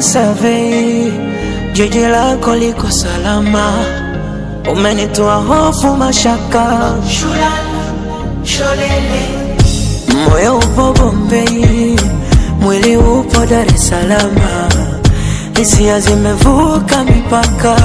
survey, jiji lako liko salama, umenitoa hofu mashaka, moyo upo Bombei, mwili upo Dar es Salaam, hisia zimevuka mipaka,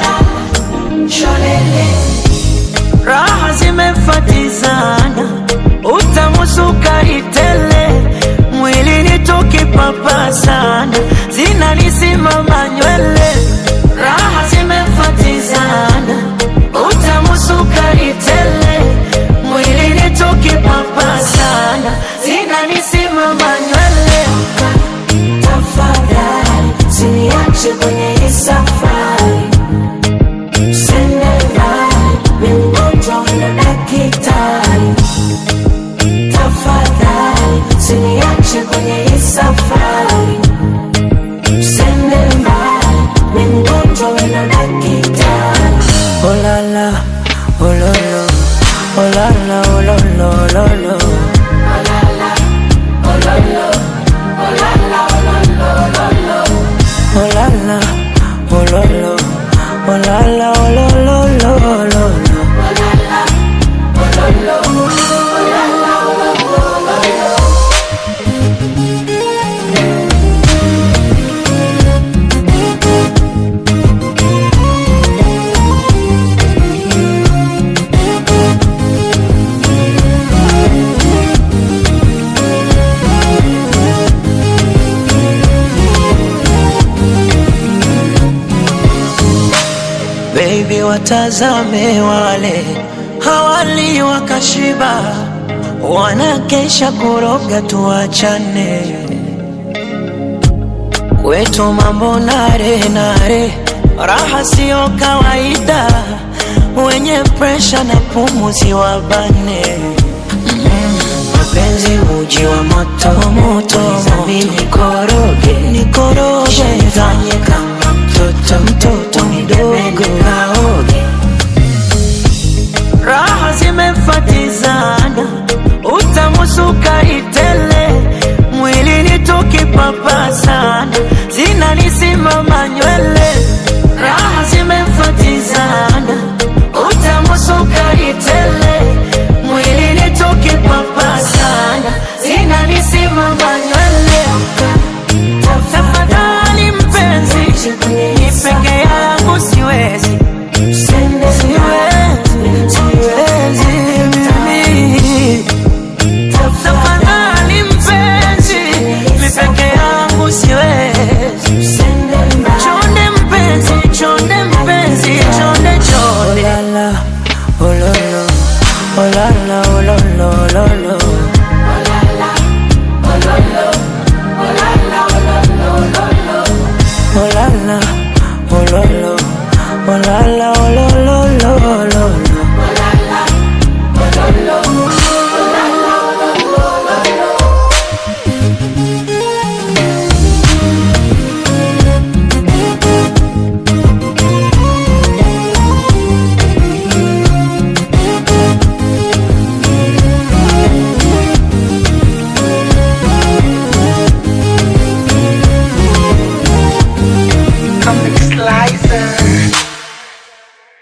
raha zimefatizana, utamu sukari tele, mwilini tukipapasana, zinanisimama nywele, raha zimefatizana, utamu sukari tele, mwilini tukipapasana, zinanisimama nywele. Tafadhali usiniache kwenye hii safari, Sende mbali, mi mgonjwa na daktari. Tafadhali usiniache kwenye hii safari, Sende mbali, mi mgonjwa na daktari. Oh la la, oh lo lo, oh la la, oh lo lo, lo lo. Oh la la, oh lo lo, oh la la, oh lo lo, lo lo lo. Baby, watazame wale hawali wakashiba, wanakesha kuroga, tuachane kwetu mambo nare nare, raha siyo kawaida, wenye presha na pumuzi wabane mapenzi uji wa moto moto, mimi nikoroge nikoroge, nifanye kama mtoto mtoto mdogo kaoge, raha zimefatizana, utamu sukari tele, mwilini tukipapasana, zinanisimama nywele, raha zimefatizana, utamu sukari tele, mwilini tukipapasana, zinanisimama nywele. Tafadhali mpenzi, ni peke yangu siwezi, siwezi, siwezi mimi. Tafadhali mpenzi, ni peke yangu siwezi. Chonde mpenzi, chonde mpenzi, chonde chonde. Oh la la, oh lo lo, oh la la, oh lo lo, lo lo. Oh la la, oh lo lo, oh la la,